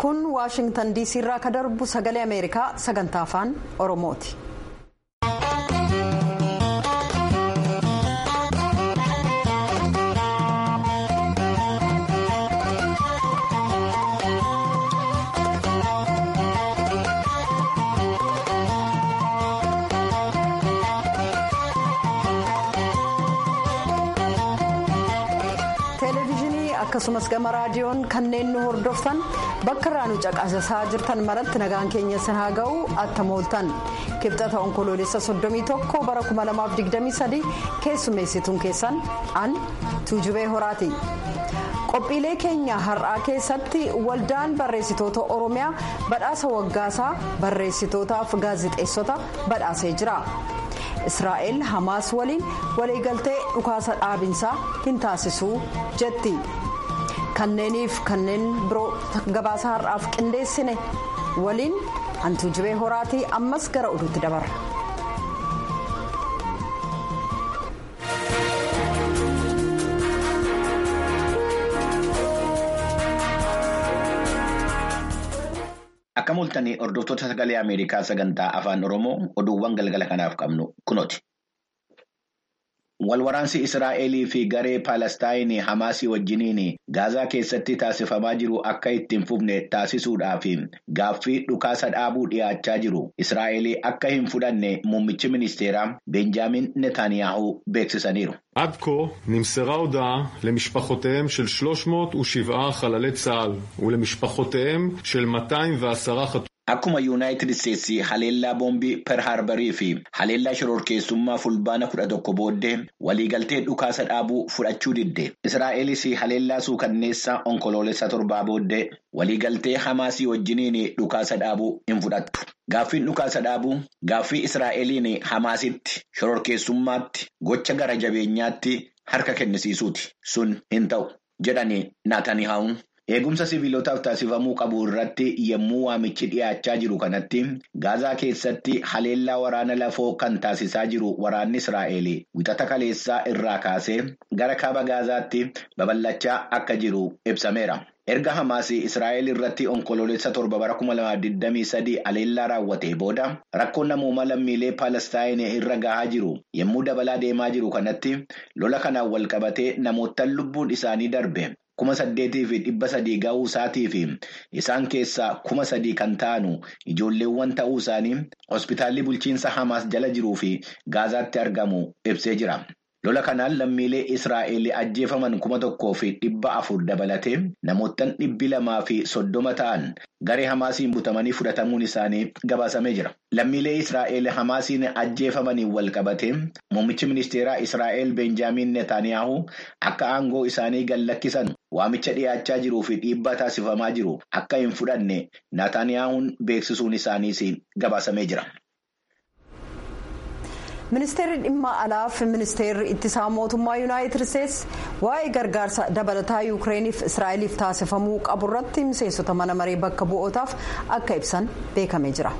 kun waashingtan diisii irraa ka darbu sagalee ameerikaa sagantaa afaan oromooti. akkasumas gama raadiyoon kanneen nu hordoftan bakka irraa nu caqasaa jirtan maratti nagaan keenya sin haa ga'u attamooltan kibxata onkoloolessa 31 bara 2023 keessummeessituun keessan an tuujubee horaati. qophiilee keenya har'aa keessatti waldaan barreessitoota oromiyaa badhaasa waggaasaa barreessitootaaf gaazixeessota badhaasee jira. israa'el hamaas waliin waliigaltee dhukaasa dhaabinsaa hin taasisuu jetti kanneeniif kanneen biroo gabaasa har'aaf qindeessine waliin hantuujibee horaatii ammas gara oduutti dabarra. Akka mul'atanii hordoftoota sagalee Ameerikaa sagantaa afaan Oromoo oduuwwan galgala kanaaf qabnu kunooti. Walwaraansi Israa'elii fi garee Paalestaayinii Hamaasii wajjiniin Gaazaa keessatti taasifamaa jiru akka ittiin fufne taasisuudhaaf gaaffii dhukaasa dhaabuu dhiyaachaa jiru. Israa'elii akka hin fudhanne muummichi ministeeraa Benjaamin Netaaniyaahu beeksisaniiru. עד כה נמסרה הודעה למשפחותיהם של 307 חללי צה"ל ולמשפחותיהם של 210 חטופים. Akkuma Yuunaayitid Isteetsi haleellaa boombii per harbarii fi haleellaa shororkeessummaa fulbaana kudha tokko booddee waliigaltee dhukaasa dhaabuu fudhachuu didde. Israa'elis haleellaa suukanneessaa onkoloolessa torbaa booddee waliigaltee Hamaasii wajjiniin dhukaasa dhaabuu hin fudhattu. Gaaffiin dhukaasa dhaabuu gaaffii Israa'eliin Hamaasitti shororkeessummaatti gocha gara jabeenyaatti harka kennisiisuuti. Sun hin ta'u jedhani Naatanihaawun. Eegumsa siviilotaaf taasifamuu qabu irratti yommuu waamichi dhiyaachaa jiru kanatti gaazaa keessatti haleellaa waraana lafoo kan taasisaa jiru waraanni Israa'el wixata kaleessaa irraa kaasee gara kaaba gaazaatti babal'achaa akka jiru ibsameera. Erga Hamaasii Israa'el irratti onkoloolessa torba bara 2023 haleellaa raawwatee booda rakkoon namoomaa lammiilee Paalestaayinii irra gahaa jiru yommuu dabalaa deemaa jiru kanatti lola kanaan wal qabatee namoottan lubbuun isaanii darbe. kuma saddeetii fi dhibba sadii ga'uu isaatii fi isaan keessaa kuma sadii kan ta'anu ijoolleewwan ta'uu isaanii hospitaalli bulchiinsa Hamaas jala jiruu fi Gaazaatti argamu ibsee jira. Lola kanaan lammiilee Israa'el ajjeefaman kuma tokkoo fi dhibba afur dabalatee namoottan dhibbi lamaa fi soddoma ta'an garee Hamaasiin butamanii fudhatamuun isaanii gabaasamee jira. Lammiilee Israa'el Hamaasiin ajjeefamaniin wal qabatee muummichi ministeeraa Israa'el Benjaamin Netaaniyaahu akka aangoo isaanii gallakkisan waamicha dhiyaachaa jiruu fi dhiibbaa taasifamaa jiru akka hin fudhanne Netaaniyaahun beeksisuun isaaniis gabaasamee jira. ministeerri dhimma alaa fi ministeerri ittisaa mootummaa yuunaayitid isteetsi waa'ee gargaarsa dabalataa yuukireeniif israa'eliif taasifamuu qabu irratti miseensota mana maree bakka bu'ootaaf akka ibsan beekamee jira.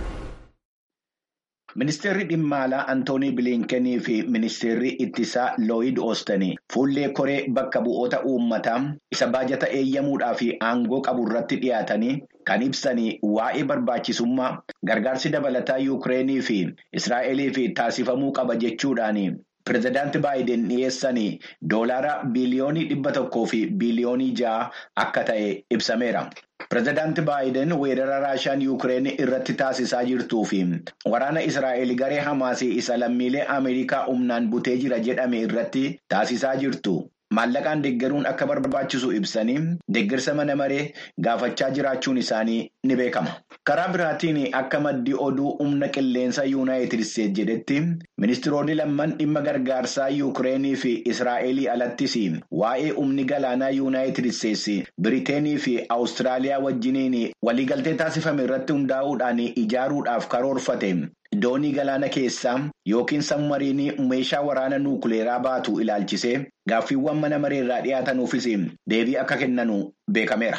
Ministeerri dhimma alaa Antoonii Biliinkenii fi ministeerri ittisaa Looyid Oostanii fuullee koree bakka bu'oota uummataa isa baajata eeyyamuudhaa fi aangoo qabu irratti dhiyaatanii kan ibsanii waa'ee barbaachisummaa gargaarsi dabalataa Yuukireenii fi Israa'eliif taasifamuu qaba jechuudhaan pirezidaanti Baayiden dhiyeessanii doolaara biliyoonii dhibba tokkoo fi biliyoonii ja'a akka ta'e ibsameera. Pireezidaanti Baayiden weerara Raashaan Yuukireen irratti taasisaa jirtuu fi waraana Israa'el garee Hamaasii isa lammiilee Ameerikaa humnaan butee jira jedhame irratti taasisaa jirtu. Maallaqaan deeggaruun akka barbaachisu ibsanii deeggarsa mana maree gaafachaa jiraachuun isaanii ni beekama. Karaa biraatiin akka maddi oduu humna qilleensa yuunaayitid isteetsi jedhetti ministiroonni lamman dhimma gargaarsaa yuukireenii fi israa'elii alattis waa'ee humni galaanaa yuunaayitid isteetsi biriteenii fi awustiraaliyaa wajjiniin waliigaltee taasifame irratti hundaa'uudhaan ijaaruudhaaf karoorfate. Doonii galaana keessaa yookiin sammariinii meeshaa waraana nuukuleeraa baatu ilaalchisee gaaffiiwwan mana mareerraa dhiyaatanuufis deebii akka kennanu beekameera.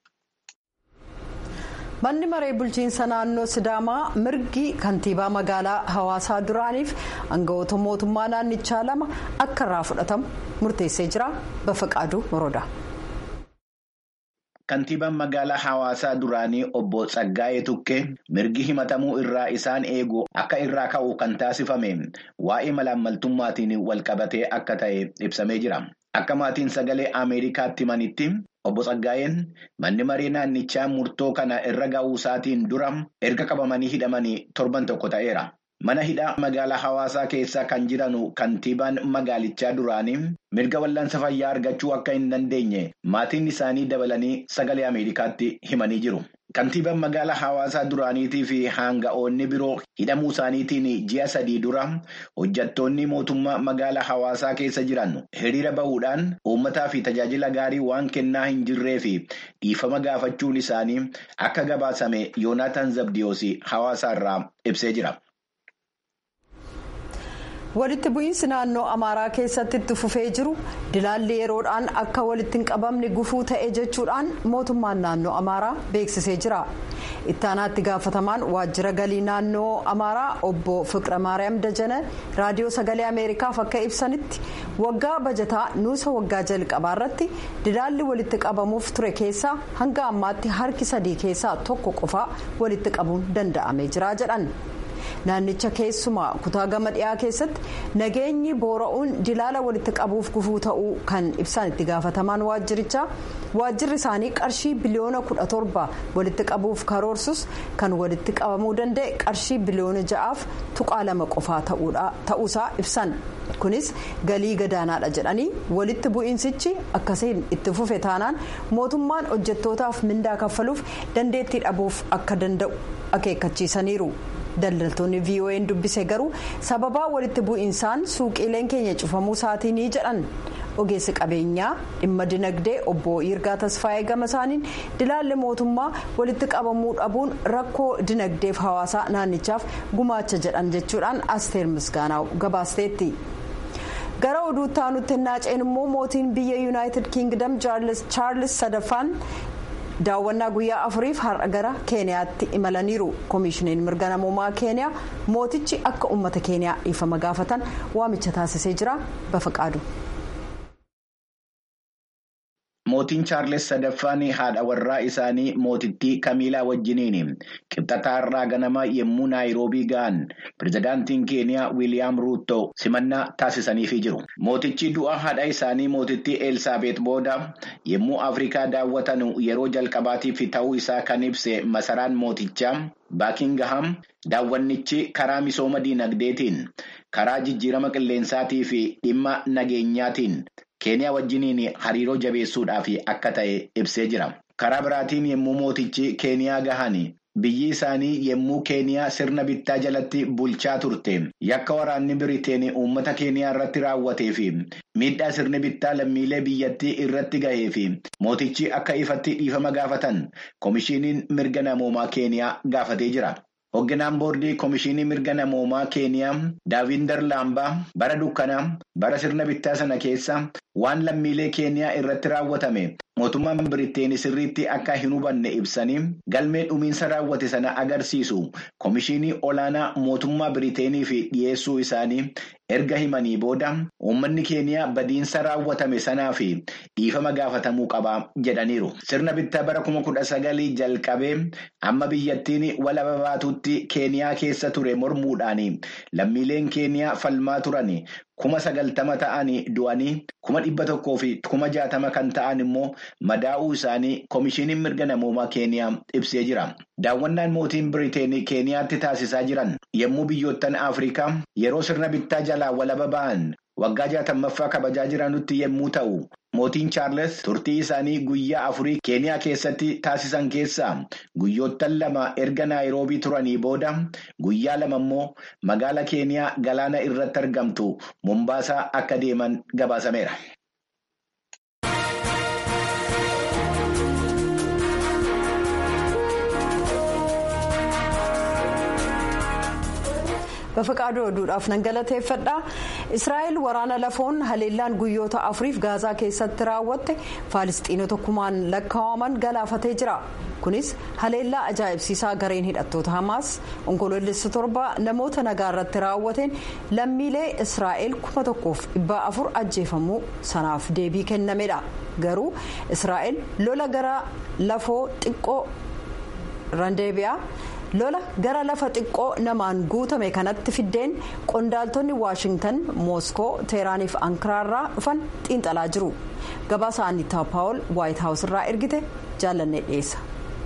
Manni maree bulchiinsa naannoo Sidaamaa mirgi kantiibaa magaalaa hawaasaa duraaniif aangawoota mootummaa naannichaa lama akka irraa fudhatamu murteessee jira. Bafaqaaduu Morodaa. Kantiibaan magaalaa hawaasaa duraanii obbo Tsaggaayee Tukkee mirgi himatamuu irraa isaan eegu akka irraa ka'u kan taasifame waa'ee malaammaltummaatiin walqabatee akka ta'e ibsamee jira. Akka maatiin sagalee Ameerikaatti himanitti obbo Tsaggaayeen manni marii naannichaa murtoo kana irra ga'uu isaatiin dura erga qabamanii hidhamanii torban tokko ta'eera. Mana hidhaa magaalaa hawaasaa keessa kan jiranu kantiibaan magaalichaa duraanii mirga wal'aansa fayyaa argachuu akka hin dandeenye maatiin isaanii dabalanii sagalee Ameerikaatti himanii jiru. Kantiibaan magaalaa hawaasaa duraaniitii fi hanga'oonni biroo hidhamuu isaaniitiin ji'a sadii dura hojjattoonni mootummaa magaalaa hawaasaa keessa jiran hiriira bahuudhaan uummataa fi tajaajila gaarii waan kennaa hin jirree fi dhiifama gaafachuun isaanii akka gabaasame Yoonaataan Zabdiyoos hawaasaarraa ibsee jira. walitti bu'iinsi naannoo amaaraa keessatti itti fufee jiru dilaalli yeroodhaan akka walitti hin qabamne gufuu ta'e jechuudhaan mootummaan naannoo amaaraa beeksisee jira ittaanaatti gaafatamaan waajjira galii naannoo amaaraa obbo fiqira maariyaam dajane raadiyoo sagalee ameerikaaf akka ibsanitti waggaa bajataa nuusa waggaa jalqabaa irratti dilaalli walitti qabamuuf ture keessaa hanga ammaatti harki sadii keessaa tokko qofaa walitti qabuun danda'amee jira jedhan. naannicha keessumaa kutaa gama dhiyaa keessatti nageenyi boora'uun dilaala walitti qabuuf gufuu ta'uu kan ibsan itti gaafatamaan waajjirichaa waajjirri isaanii qarshii biliyoona kudha torba walitti qabuuf karoorsus kan walitti qabamuu danda'e qarshii biliyoona ja'aaf tuqaa lama qofaa ta'uusaa ibsan kunis galii gadaanaadha jedhanii walitti bu'iinsichi akkasiin itti fufe taanaan mootummaan hojjettootaaf mindaa kaffaluuf dandeettii dhabuuf akka danda'u akeekkachiisaniiru. daldaltoonni vo'n dubbise garuu sababaa walitti bu'iinsaan suuqiileen keenya cufamuu isaatiinii jedhan ogeessi qabeenyaa dhimma dinagdee obbo Yirgaa Tasfaayee gama isaaniin dilaalli mootummaa walitti qabamuu dhabuun rakkoo dinagdeef hawaasaa naannichaaf gumaacha jedhan jechuudhaan asteer misgaanaa gabaasteetti. gara oduutti aanutti naaceen immoo mootiin biyya yuunaayitid kiingdam chaarlis sadaffaan. daawwannaa guyyaa afuriif har'a gara keeniyaatti imalaniiru koomishiniin mirga namoomaa keeniyaa mootichi akka uummata keeniyaa dhiifama gaafatan waamicha taasisee jira bafaqaadu. Mootiin Chaarles sadaffaan haadha warraa isaanii mootittii Kamiilaa wajjiniin qibxataa irraa ganama yommuu Naayiroobii ga'an pirezidaantiin Keeniyaa Wiiliyaam Ruuttoo simannaa taasisaniifii jiru. Mootichi du'a haadha isaanii mootittii Elsaabeet booda yommuu Afrikaa daawwatan yeroo jalqabaatiif ta'uu isaa kan ibse masaraan mootichaa Baakingaham daawwannichi karaa misooma diinagdeetiin karaa jijjiirama qilleensaatii fi dhimma nageenyaatiin. keeniyaa wajjiniin hariiroo jabeessuudhaaf akka ta'e ibsee jira. Karaa biraatiin yommuu mootichi keeniyaa gahan biyyi isaanii yommuu keeniyaa sirna bittaa jalatti bulchaa turte yakka waraanni biriteen uummata keeniyaa irratti raawwatee fi miidhaa sirni bittaa lammiilee biyyattii irratti gahee fi mootichi akka ifatti dhiifama gaafatan koomishiniin mirga namoomaa keeniyaa gaafatee jira. Hoogganaan boordii Koomishinii Mirga Namoomaa Keeniyaa Daavinder Laambaa bara dukkanaa bara sirna bittaa sana keessa waan lammiilee Keeniyaa irratti raawwatame mootummaan Biriteen sirriitti akka hin hubanne ibsanii galmee dhumiinsa raawwate sana agarsiisu Koomishinii olaanaa mootummaa Biriteeniif dhiyeessuu isaanii erga himanii booda uummanni Keeniyaa badiinsa raawwatame sanaa fi dhiifama gaafatamuu qaba jedhaniiru. Sirna bittaa bara kuma kudha sagalii jalqabee amma biyyattiin walaba baatutti. keeniyaa keessa ture mormuudhaan lammiileen keeniyaa falmaa turan kuma sagaltama ta'anii du'anii kuma dhibba tokkoo fi kuma jaatama kan ta'an immoo madaa'uu isaanii koomishiniin mirga namoomaa keeniyaa ibsee jira. Daawwannaan mootiin Biriteen keeniyaatti taasisaa jiran yommuu biyyoottan Afrikaa yeroo sirna bittaa jalaa walaba ba'an waggaa jaatammaffaa kabajaa jiranutti yommuu ta'u. Mootiin Chaarles turtii isaanii guyyaa afurii keeniyaa keessatti taasisan keessaa guyyoottan lama erga naayiroobii turanii booda guyyaa lama immoo magaala keeniyaa galaana irratti argamtu Mombaasaa akka deeman gabaasameera. Bafaqaaduu oduudhaaf nan galateeffadha. Israa'el waraana lafoon haleellaan guyyoota afuriif gaazaa keessatti raawwatte faalistiinota kumaan lakkaa'aman galaafatee jira. Kunis haleellaa ajaa'ibsiisaa gareen hidhattoota Hamaas onkoloolessa torba namoota nagaa irratti raawwateen lammiilee Israa'el kuma tokkoof dhibbaa afur ajjeefamuu sanaaf deebii kennamedha. garuu israa'el lola gara lafoo xiqqoo randeebiyaa lola gara lafa xiqqoo namaan guutame kanatti fiddeen qondaaltonni waashingtan mooskoo teeraaniif ankaraarraa dhufan xiinxalaa jiru gabaasa annitaa paawul waayit haawus irraa ergite jaalannee dhiyeessa.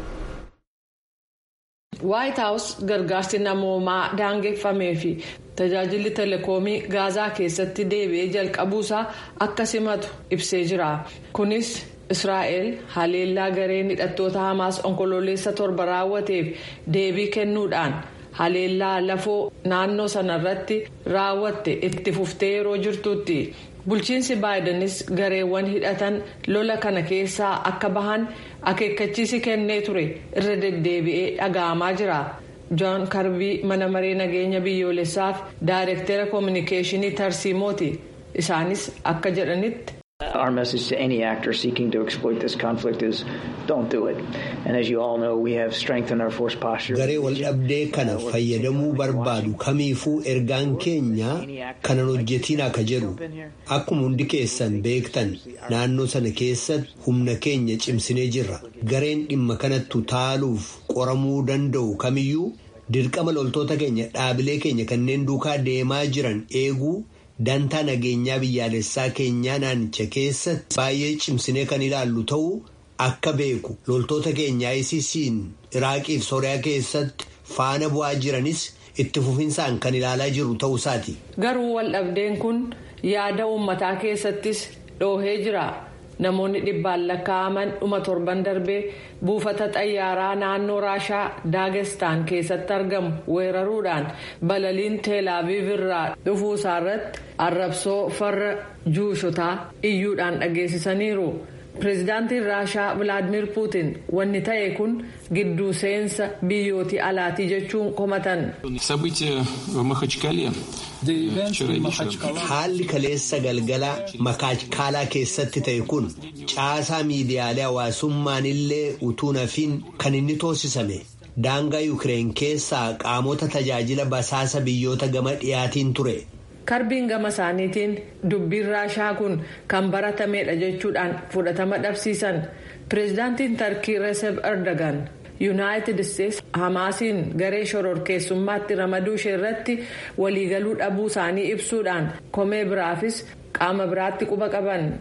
waayit haawus gargaarsi namoomaa daangeffamee fi tajaajilli teleekoomii gaazaa keessatti deebi'ee jalqabuusaa akka simatu ibsee jira kunis. israa'el haleellaa gareen hidhattoota hamaas onkololeessa torba raawwateef deebii kennuudhaan haleellaa lafoo naannoo sanarratti raawwatte itti fuftee yeroo jirtutti bulchiinsi baayidanis gareewwan hidhatan lola kana keessaa akka bahan akeekkachiisi kennee ture irra deddeebi'ee dhaga'amaa jira joon karbii mana maree nageenya biyyoolessaaf daayirektera koominikeeshinii tarsiimooti isaanis akka jedhanitti. Our message to any actor seeking to exploit this conflict is don't do it. And as you all know, we have strengthened our force posture. Garee waldhabdee kana fayyadamuu barbaadu kamiifuu ergaan keenya kanan hojjetiin akka jedhu akkuma hundi keessan beektan naannoo sana keessatti humna keenya cimsinee jirra. Gareen dhimma kanattu taaluuf qoramuu danda'u kamiyyuu dirqama loltoota keenya dhaabilee keenya kanneen duukaa deemaa jiran eeguu. dantaa nageenyaa biyyaalessaa keenyaa naannicha keessatti baay'ee cimsinee kan ilaallu ta'uu akka beeku loltoota keenya ICC'n iraaqiif sooriyaa keessatti faana bu'aa jiranis itti fufinsaan kan ilaalaa jiru ta'uusaati. garuu waldhabdeen kun yaada uummataa keessattis dhoohee jira namoonni dhibbaan lakkaa'aman dhuma torban darbee buufata xayyaaraa naannoo raashaa daagestaan keessatti argamu weeraruudhaan balaliin teelaaviiv irraa dhufuusaa irratti arrabsoo farra juushotaa iyyuudhaan dhageessisaniiru. pireezidaantiin raashaa vilaadimir puutin wanni ta'e kun gidduu seensa biyyootii alaatii jechuun komatan. haalli kaleessa galgala makaachkaalaa keessatti ta'e kun caasaa miidiyaalee hawaasummaan illee utuu nafiin kan inni toosisame daangaa yuukireen keessaa qaamota tajaajila basaasa biyyoota gama dhiyaatiin ture. karbiin gama isaaniitiin dubbiin raashaa kun kan baratamedha jechuudhaan fudhatama dhabsiisan pireezidaantiin tarkii reeseb erdogan yuunaayitid isteetsi hamaasiin garee shororkeessummaatti ramaduu ishee irratti waliigaluu dhabuu isaanii ibsuudhaan komee biraafis qaama biraatti quba qaban.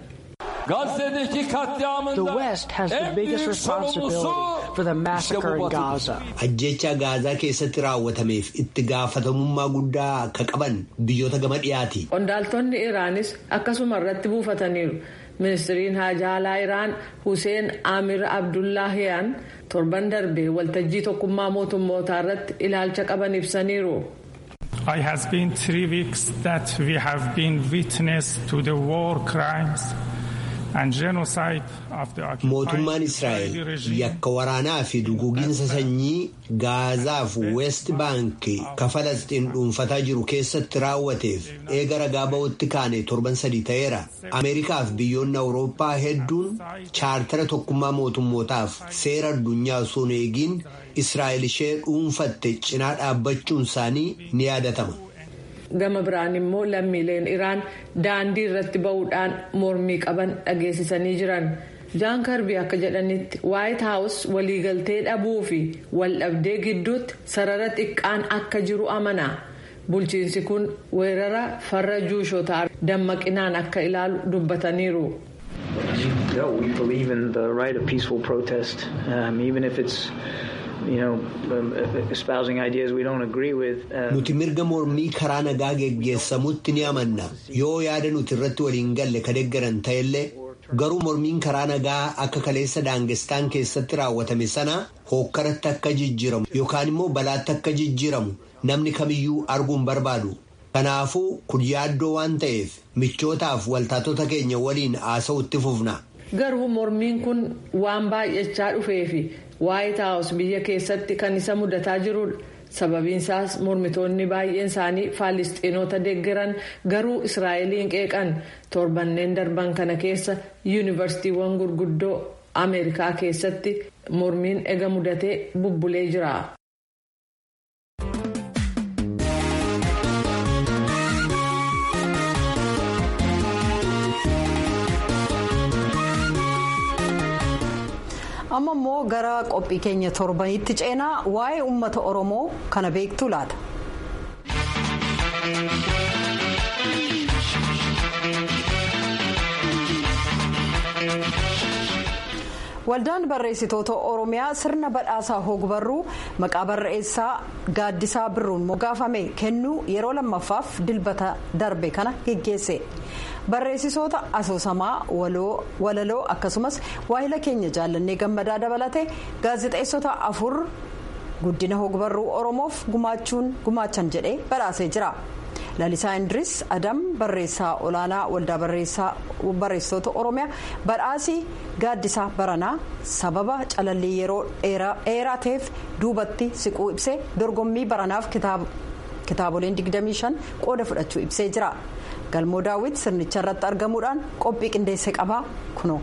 The West has the biggest responsibility for the massacre in Gaza. Ajjecha Gaazaa keessatti raawwatameef itti gaafatamummaa guddaa akka qaban biyyoota gama dhiyaati. Qondaaltonni Iraanis akkasuma irratti buufataniiru. Ministiriin haajaalaa Iraan Hussein Amir Abdullaahiyaan torban darbe waltajjii tokkummaa mootummootaa irratti ilaalcha qaban ibsaniiru. It has been three weeks that we have been witness to the war crimes. mootummaan israa'el yakka waraanaa fi duguuginsa sanyii gaazaaf weest baank ka falastiin dhuunfataa jiru keessatti raawwateef eega ragaa ba'utti kaane torban sadii ta'eera ameerikaaf biyyoonni awurooppaa hedduun chaartara tokkummaa mootummootaaf seera addunyaa osoo hin eegiin israa'el ishee dhuunfatte cinaa dhaabbachuun isaanii ni yaadatama. gama biraan immoo lammiileen iraan daandii irratti ba'uudhaan mormii qaban dhageessisanii jiran jaan karbii akka jedhanitti waayit haawus waliigaltee dhabuu fi waldhabdee gidduutti sarara xiqqaan akka jiru amana bulchiinsi kun weerara farra juushotaa dammaqinaan akka ilaalu dubbataniiru. We believe in the right of peaceful protest, um, even if it's you know, um, espousing ideas we don't agree with. Nuti mirga mormii karaa nagaa geggeessamutti ni amanna. Yoo yaada nuti irratti waliin galle ka deeggaran ta'ellee garuu mormiin karaa nagaa akka kaleessa daangestaan keessatti raawwatame sana hookkaratti akka jijjiiramu yookaan immoo balaatti akka jijjiiramu namni kamiyyuu arguun barbaadu. Kanaafuu kun yaaddoo waan ta'eef michootaaf waltaatota keenya waliin haasa'utti fufna. Garuu mormiin kun waan baay'achaa dhufeefi waayit haawus biyya keessatti kan isa mudataa jirudha. sababiin isaas mormitoonni baay'een isaanii faalistiinoota deeggaran garuu israa'eliin qeeqan torbanneen darban kana keessa yuunivarsiitiiwwan gurguddoo ameerikaa keessatti mormiin ega mudatee bubbulee jira. amma immoo gara qophii keenya torbanitti ceenaa waa'ee uummata oromoo kana beektu laata. waldaan barreessitoota oromiyaa sirna badhaasaa hogbarruu maqaa barreessaa gaaddisaa birruun moggaafame kennuu yeroo lammaffaaf dilbata darbe kana geggeesse barreessitoota asoosamaa walaloo akkasumas waahila keenya jaallannee gammadaa dabalate gaazexeessota afur guddina hogbarruu oromoof gumaachuun gumaachan jedhee badhaasee jira. lalisaa indiris adam barreessaa olaanaa waldaa barreessitoota oromiyaa badhaasii gaaddisaa baranaa sababa calallii yeroo dheeraa ta'eef duubatti siquu ibsee dorgommii baranaaf kitaaboleen 25 qooda fudhachuu ibsee jira galmoo daawwit sirnicha irratti argamuudhaan qophii qindeesse qabaa kunoo.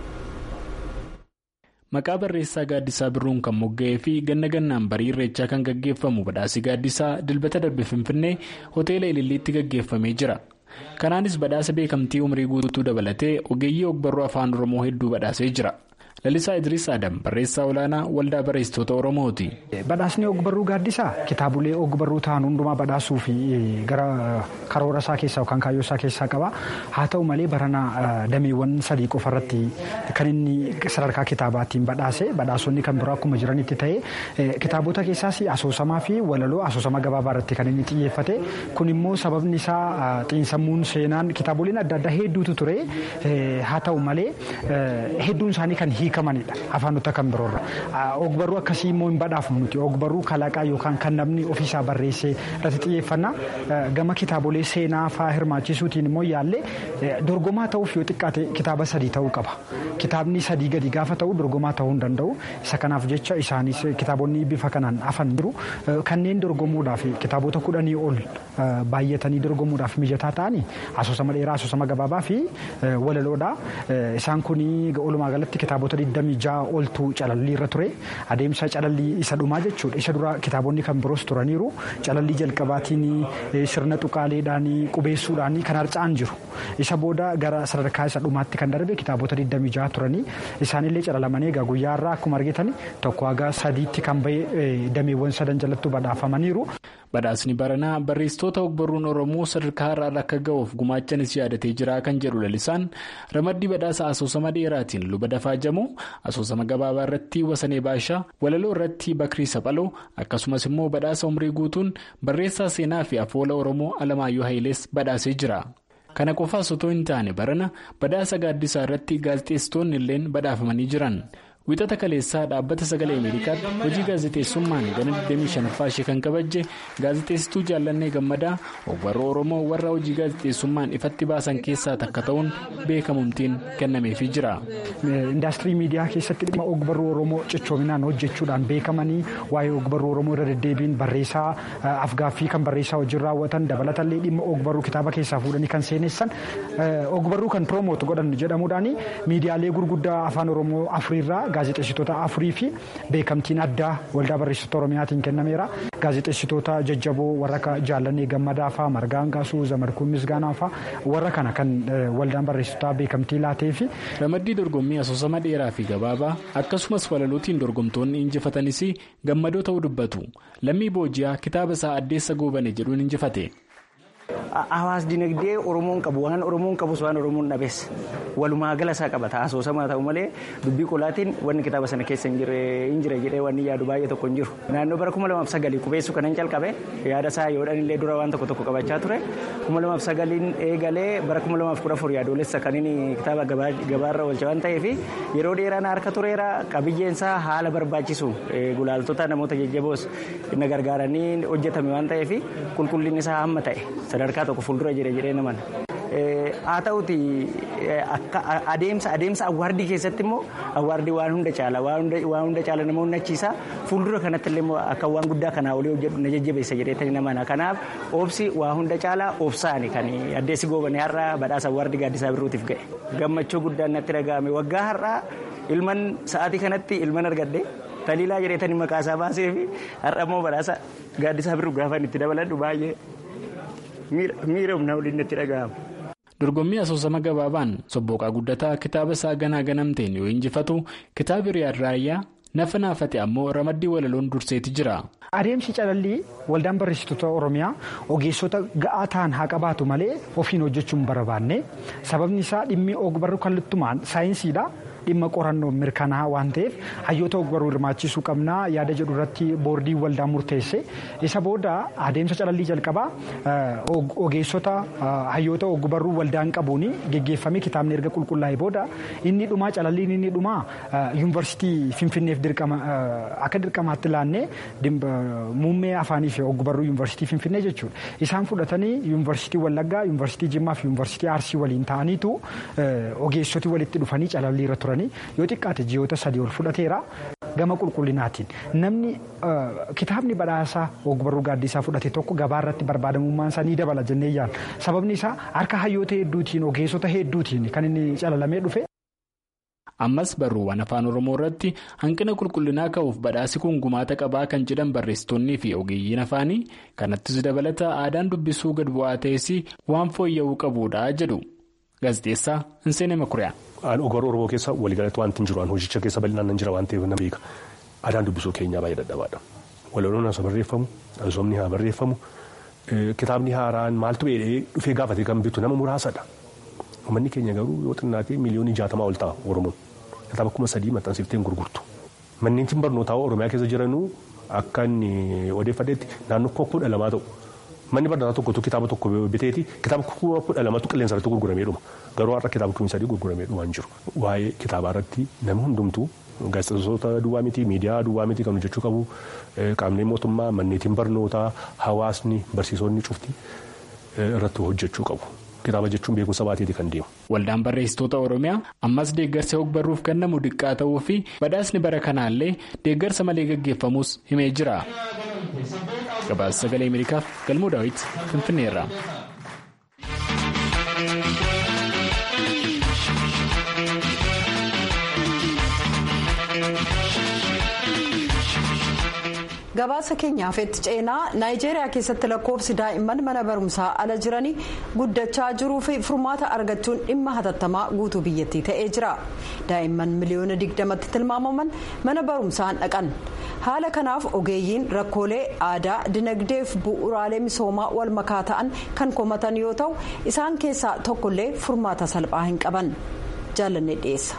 maqaa barreessaa gaaddisaa birruun kan mogga'ee fi ganna gannaan barii irreechaa kan gaggeeffamu badhaasii gaaddisaa dilbata darbe finfinnee hoteela ililliitti gaggeeffamee jira kanaanis badhaasa beekamtii umrii guutuu dabalatee ogeeyyii ogbarruu afaan oromoo hedduu badhaasee jira lalisaa idris adam barreessaa olaanaa waldaa barreessitoota oromooti. badhaasni ogbarruu gaaddisaa kitaabolee ogbarruu ta'an hundumaa badhaasuu fi gara karoora isaa keessaa yookaan kaayyoo isaa keessaa qaba haa ta'u malee barana dameewwan sadii qofa irratti kan inni sadarkaa kitaabaatiin badhaase badhaasonni kan biroo akkuma jiranitti ta'e kitaabota keessaas asoosamaa fi walaloo asoosama gabaabaa irratti kan inni xiyyeeffate kun immoo sababni isaa xiinsammuun seenaan kitaaboleen adda addaa hedduutu ture haa ta'u malee hedduun isaanii kan hiikamanidha afaanota kan biroorra ogbarruu akkasii immoo hin badhaafnu nuti ogbarruu kalaqaa yookaan kan namni ofiisaa barreessee irratti xiyyeeffanna gama kitaabolee seenaa fa'aa hirmaachisuutiin immoo yaallee dorgomaa ta'uuf yoo xiqqaate kitaaba sadii ta'uu qaba kitaabni sadii gadi gaafa ta'u dorgomaa ta'uu hin danda'u isa kanaaf jecha isaanis kitaabonni bifa kanaan afan jiru kanneen dorgomuudhaaf kitaabota kudhanii ol baay'atanii dorgomuudhaaf mijataa ta'anii asoosama dheeraa asoosama gabaabaa fi walaloodha isaan kun walumaa galatti kitaabota 26 oltu calallii irra ture adeemsa calallii isa dhumaa jechuudha isa dura kitaabonni kan biroos turaniiru calallii jalqabaatiin sirna tuqaaleedhaan qubeessuudhaan kan harca'an jiru isa booda gara sadarkaa isa dhumaatti kan darbe kitaabota 26 turanii isaanillee calalamanii egaa guyyaa irraa akkuma argitan tokko haga sadiitti kan bahee dameewwan sadan jalatti badhaafamaniiru. badhaasni baranaa barreessitoota ogbarruun oromoo sadarkaa har'aarra akka ga'uuf gumaachanis yaadatee jira kan jedhu lalisaan ramaddii badhaasa asoosama dheeraatiin luba dafaa jamoo asoosama gabaabaa irratti wasanee baashaa walaloo irratti bakrii saphaloo akkasumas immoo badhaasa umrii guutuun barreessaa seenaa fi afoola oromoo alamaayyoo hayilees badhaasee jira. kana qofaas otoo hin taane barana badhaasa gaaddisaa irratti gaazexeessitoonni illeen badhaafamanii jiran. wixata kaleessaa dhaabbata sagalee ameerikaatti hojii gaazexeessummaan gana 25ffaa ishee kan kabajje gaazexeessituu jaallannee gammadaa ogbarruu oromoo warra hojii gaazexeessummaan ifatti baasan keessaa takka ta'uun beekamumtiin kennameefii jira. indaastirii miidiyaa keessatti dhimma ogbarruu oromoo cichoominaan hojjechuudhaan beekamanii waa'ee ogbarruu oromoo irra deddeebiin barreessaa afgaaffii kan barreessaa hojii raawwatan dabalatallee dhimma ogbarruu kitaaba keessaa fuudhanii kan seenessan ogbarruu kan piroomoot godhan jedhamuudhaan miidiyaalee gurguddaa afaan oromoo afuriirraa. gaazexeessitoota afurii fi beekamtiin addaa waldaa barreessitoota oromiyaatiin kennameera gaazexeessitoota jajjaboo warra akka jaallannee gammadaa fa'aa margaan gaasuu zamarkuun misgaanaa fa'aa warra kana kan waldaan barreessitoota beekamtii laatee fi. ramaddii dorgommii asoosama dheeraa fi gabaabaa akkasumas walalootiin dorgomtoonni injifatanis gammadoo ta'uu dubbatu lammii booji'aa kitaaba isaa addeessa goobane jedhuun injifate. Hawaas dinagdee Oromoon qabu waan Oromoon qabus waan Oromoon dhabees walumaa gala isaa qabata asoosamaa ta'u malee dubbii qolaatiin wanni kitaaba sana keessa hin jire jedhee wanni yaadu baay'ee tokko hin jiru. Naannoo bara kuma lamaaf sagalii qubeessuu kanan calqabe yaada isaa yoodhaan illee dura waan tokko tokko qabachaa ture kuma lamaaf sagaliin eegalee bara kuma lamaaf kudha afur yaadoolessa kan inni kitaaba gabaarra oolche waan ta'eef yeroo dheeraan harka tureera qabiyyeensaa haala barbaachisu gulaaltota namoota jajjaboos na gargaaranii hojjetame waan ta'eef qulqullinni isaa hamma ta'e. sadarkaa tokko fuuldura jira jedhee naman haa ta'uti adeemsa adeemsa awwaardii keessatti immoo awwaardii waan hunda caala waan hunda caala nama hundachiisa fuuldura kanatti illee akka waan guddaa kanaa olii hojjedhu na jajjabeessa jedheetani namana kanaaf oobsi waa hunda caala oobsaani kan addeessi goobanii har'a badhaasa awwaardii gaaddisaa birruutiif ga'e gammachuu guddaan natti dhaga'ame waggaa har'aa ilman sa'aatii kanatti ilman argadde taliilaa jedheetani maqaa isaa baasee fi har'a immoo badhaasa gaaddisaa birruu gaafa itti dabaladhu baay'ee. miira humnaa waliin itti dhaga'ama. dorgommii asoosama gabaabaan sobbooqaa guddataa kitaaba isaa ganaa ganamteen yoo injifatu kitaabi riyaad raayyaa nafa naafate ammoo ramaddii walaloon durseeti jira. Adeemsi calallii waldaan barreessitoota Oromiyaa ogeessota ga'aa ta'an haa qabaatu malee ofiin hojjechuu hin barbaanne sababni isaa dhimmi ogbarruu kallattumaan saayinsiidha. dhimma qorannoo mirkanaa'aa waan ta'eef hayyoota ogbarruu hirmaachisuu qabnaa yaada jedhu irratti boordii waldaa murteesse isa booda adeemsa calallii jalqabaa ogeessota hayyoota ogbarruu waldaan qabuun geggeeffamee kitaabni erga qulqullaa'e booda inni dhumaa calalliin inni dhumaa yuunivarsiitii finfinneef dirqama akka dirqamaatti laannee muummee afaanii fi ogbarruu yuunivarsiitii finfinnee jechuudha isaan fudhatanii yuunivarsiitii wallaggaa yuunivarsiitii jimmaa fi yuunivarsiitii arsii waliin ta'aniitu ogeessoti walitti dhufanii calallii irra turan. yoo xiqqaate ji'oota sadii ol fudhateera gama qulqullinaatiin namni kitaabni badhaasaa ogbarruu gaaddisaa fudhate tokko gabaa irratti barbaadamummaan isaa ni dabala jennee yaadna sababni isaa harka hayyoota hedduutiin ogeessota hedduutiin kan inni calalamee dhufe. ammas barruuwwan afaan oromoo irratti hanqina qulqullinaa ka'uuf badhaasi kun gumaata qabaa kan jedhan barreessitoonnii fi ogeeyyiin afaanii kanattis dabalata aadaan dubbisuu gad bu'aa ta'es waan fooyya'uu qabuudha jedhu gaazexeessaa Hinseenee Makuriyaa. Ogbarruu Oromoo keessa waliigalatti wanti hin jiru waan hojicha keessa bal'inaan hin jira waan ta'eef nama beeka. Aadaan dubbisuu keenyaa baay'ee dadhabaadha. Walaloon haa barreeffamu, asoomni haa barreeffamu, kitaabni haaraan maaltu beekee dhufee gaafatee kan bitu nama muraasadha. Uummanni keenya garuu yoo xinnaatee miliyoonii jaatamaa ol ta'a Oromoon. Kitaaba kuma sadii maxxansiiftee hin gurgurtu. Manneen barnootaa Oromiyaa keessa jiranuu akka inni odeeffateetti naannoo kudha lamaa ta'u. Manni barnootaa tokkotu kitaaba tokko biteeti kitaaba kudha lamatu qilleensa irratti gurguramee dhuma. Garuu har'a kitaaba kuma sadii gurguramee dhumaa hin jiru. Waa'ee kitaabaa irratti namni hundumtuu gaazexeessitoota duwwaa miti miidiyaa duwwaa miti kan hojjechuu qabu qaamni mootummaa manneetiin barnootaa hawaasni barsiisonni cufti irratti hojjechuu qabu. Kitaaba jechuun beekumsa baateeti kan deemu. Waldaan barreessitoota Oromiyaa ammas deeggarsa ogbarruuf kennamu diqqaa ta'uu fi badhaasni bara kanaallee deeggarsa malee gaggeeffamus himee jira. Gabaasa sagalee Ameerikaaf galmoo daawwiti Finfinneerra. gabaasa keenyaaf itti ceenaa naayijeeriyaa keessatti lakkoofsi daa'imman mana barumsaa ala jiranii guddachaa jiruu fi furmaata argachuun dhimma hatattamaa guutuu biyyattii ta'ee jira daa'imman miliyoona digdamatti tilmaamaman mana barumsaan dhaqan haala kanaaf ogeeyyiin rakkoolee aadaa dinagdeef bu'uuraalee misoomaa wal makaa ta'an kan komatan yoo ta'u isaan keessaa tokkollee furmaata salphaa hin qaban jaalanne dhiyeessa.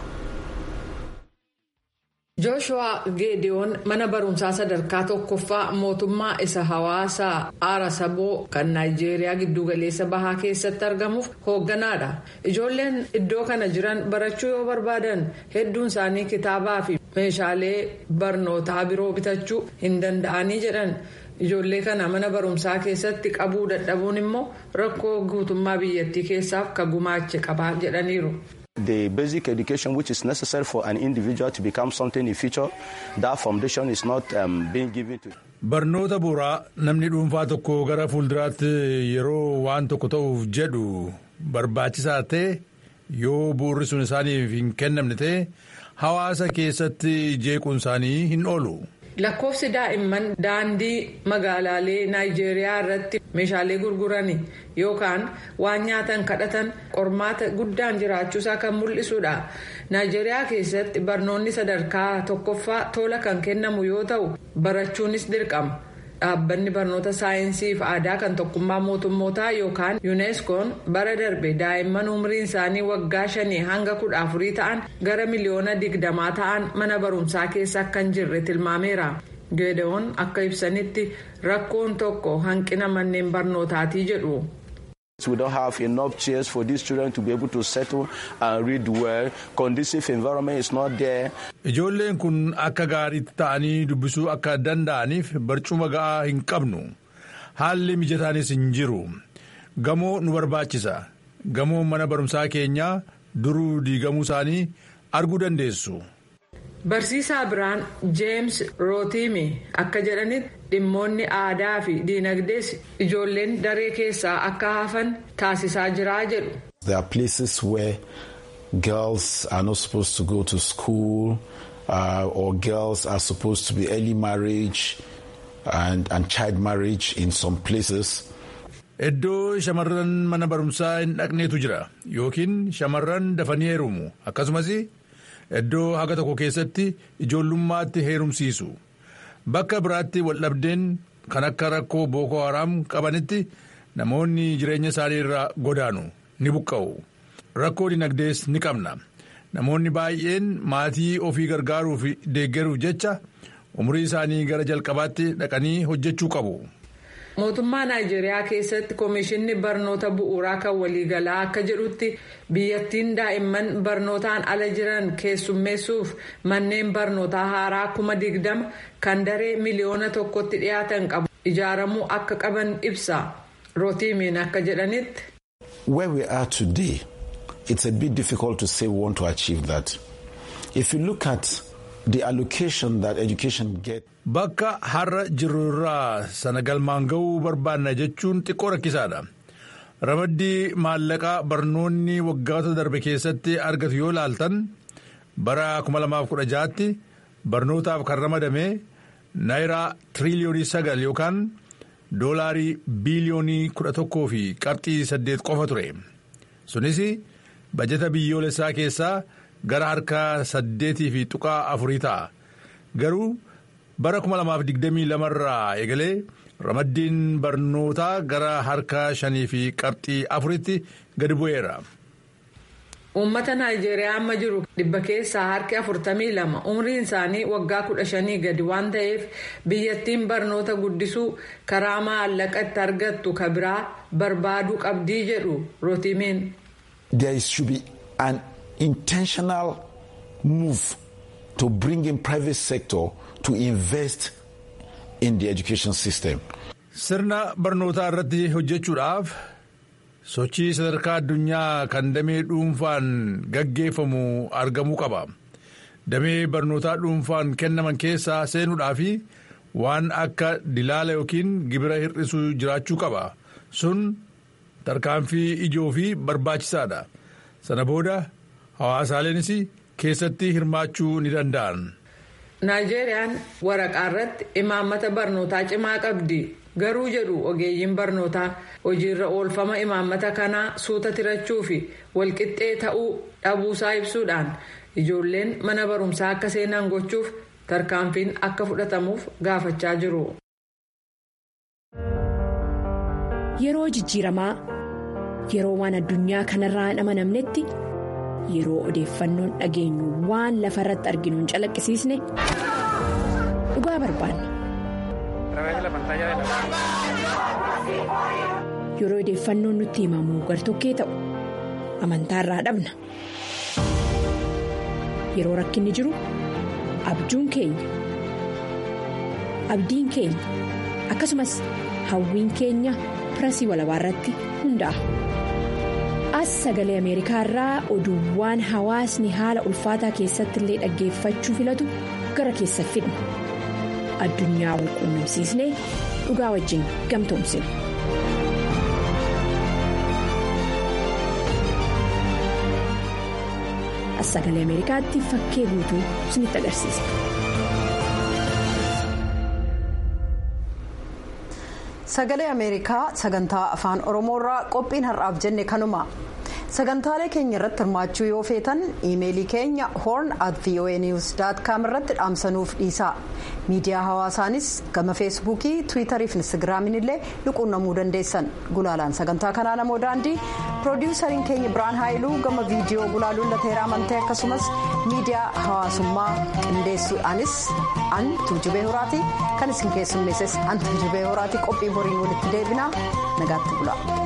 jooshuwaa geediyoon mana barumsaa sadarkaa tokkoffaa mootummaa isa hawaasaa aara saboo kan naayijeeriyaa giddugaleessa bahaa keessatti argamuuf hoogganaadha ijoolleen iddoo kana jiran barachuu yoo barbaadan hedduun isaanii kitaabaa fi meeshaalee barnootaa biroo bitachuu hin danda'anii jedhan ijoollee kana mana barumsaa keessatti qabuu dadhabuun immoo rakkoo guutummaa biyyattii keessaaf ka gumaache qabaa jedhaniiru. the basic education which is necessary for an individual to become something in future that foundation is not um, being given to. barnoota bu'uuraa namni dhuunfaa tokko gara fuulduraatti yeroo waan tokko ta'uuf jedhu barbaachisaa ta'e yoo bu'uurri sun isaaniif hin kennamne ta'e hawaasa keessatti jeequun isaanii hin oolu. lakkoofsi daa'imman daandii magaalaalee naayijeeriyaa irratti meeshaalee gurgurani yookaan waan nyaatan kadhatan qormaata guddaan jiraachuusaa kan mul'isudha naayijeeriyaa keessatti barnoonni sadarkaa tokkoffaa tola kan kennamu yoo ta'u barachuunis dirqama dhaabbanni barnoota saayinsii fi aadaa kan tokkummaa mootummootaa yookaan yuuneskoon bara darbe daa'imman umriin isaanii waggaa shanii hanga kudha afurii ta'an gara miliyoona digdamaa ta'an mana barumsaa keessa akka hin jirre tilmaameera geedawoon akka ibsanitti rakkoon tokko hanqina manneen barnootaatii jedhu. We don't have enough chairs for these children to be able to settle and read well. Conducive environment is not there. Ijoolleen kun akka gaariitti ta'anii dubbisuu akka danda'aniif barcuma ga'aa hin qabnu. Haalli mijataanis hin jiru. Gamoo nu barbaachisa. Gamoon mana barumsaa keenyaa duruu diigamuu isaanii arguu dandeessu. Barsiisaa biraan Jeems Rootiimi akka jedhanitti dhimmoonni aadaa fi diinagdees ijoolleen daree keessaa akka hafan taasisaa jiraa jedhu. There are places where girls are not supposed to go to school uh, or girls are supposed to be early marriage and, and child marriage in some places. Iddoo shamarran mana barumsaa hin dhaqneetu jira yookiin shamarran dafanii heerumu akkasumas iddoo haga tokko keessatti ijoollummaatti heerumsiisu bakka biraatti waldhabdeen kan akka rakkoo booko haraam qabanitti namoonni jireenya isaanii irraa godaanu ni buqqa'u rakkoo dinagdees ni qabna namoonni baay'een maatii ofii gargaaruuf deeggaruuf jecha umurii isaanii gara jalqabaatti dhaqanii hojjechuu qabu. mootummaa naayijeeriyaa keessatti koomishinni barnoota bu'uuraa kan waliigalaa akka jedhutti biyyattiin daa'imman barnootaan ala jiran keessummeessuuf manneen barnootaa haaraa kuma digdama kan daree miliyoona tokkotti dhiyaatan qabu ijaaramuu akka qaban ibsa rootiimiin akka jedhanitti. where we are today it's a bit difficult to say we want to achieve that if you look at the allocation that education get. Bakka har'a jirru irraa sana galmaan ga'uu barbaanna jechuun xiqqoo rakkisaadha. Ramaddii maallaqaa barnoonni waggoota darbe keessatti argatu yoo laaltan bara 2016tti barnootaaf kan ramadame naayiraa tiriliyoonii sagal yookaan doolaarii biiliyoonii kudha tokkoo fi qabxii saddeet qofa ture. Sunis bajeta biyyoolessaa keessaa gara harka saddeetii fi tuqaa afurii ta'a. Garuu bara 2022 irraa eegalee ramaddiin barnootaa gara harka shanii fi qabxii afuritti gadi bu'eera. Uummata Naayijeeriyaa amma jiru dhibba keessaa harki afurtamii lama umriin isaanii waggaa kudha shanii gadi waan ta'eef biyyattiin barnoota guddisuu karaa maallaqa itti argattu ka biraa barbaaduu qabdii jedhu rootiimiin. There should be an intentional move to bring in private sector to invest in the education system. Sirna barnootaa irratti hojjechuudhaaf sochii sadarkaa addunyaa kan damee dhuunfaan gaggeeffamu argamuu qaba. Damee barnootaa dhuunfaan kennaman keessaa seenuudhaaf waan akka dilaala yookiin gibira hir'isuu jiraachuu qaba. Sun tarkaanfii ijoo fi barbaachisaadha. Sana booda hawaasaaleenis keessatti hirmaachuu ni danda'an. Naayijeeriyaan waraqaa irratti imaammata barnootaa cimaa qabdi. Garuu jedhu ogeeyyiin barnootaa hojiirra oolfama imaammata kanaa suuta tirachuu fi walqixxee ta'uu dhabuusaa ibsuudhaan ijoolleen mana barumsaa akka seenan gochuuf tarkaanfiin akka fudhatamuuf gaafachaa jiru. Yeroo jijjiiramaa yeroo waan addunyaa kanarraa hin amanamnetti yeroo odeeffannoon dhageenyu waan lafa irratti arginu hin calaqqisiisne dhugaa barbaanna. Yeroo odeeffannoon nutti himamu gartokkee ta'u amantaa irraa dhabna. Yeroo rakkinni jiru abjuun keenya abdiin keenya akkasumas hawwiin keenya pirasii walabaa irratti hundaa'a. As sagalee Ameerikaa irraa oduuwwan hawaasni haala ulfaataa keessatti illee dhaggeeffachuu filatu gara keessa fidna. Addunyaa wal quunnamsiisnee dhugaa wajjin gamtoomsina. As sagalee Ameerikaatti fakkee guutuu isinitti agarsiisa. Sagalee Ameerikaa sagantaa afaan Oromoorraa qophiin har'aaf jenne kanuma. sagantaalee keenya irratti hirmaachuu yoo feetan iimeelii keenya horn at voanews com irratti dhaamsanuuf dhiisaa miidiyaa hawaasaanis gama feesbuukii tiwiitarii fi instagiraamiin illee quunnamuu dandeessan gulaalaan sagantaa kanaa namoo daandii piroodiwusariin keenya biraan haayiluu gama viidiyoo gulaaluun lateeraa amantee akkasumas miidiyaa hawaasummaa qindeessuudhaanis an tuujubee horaati kan isin keessummeesses an tuujubee horaati qophii boriin walitti deebinaa nagaatti bula.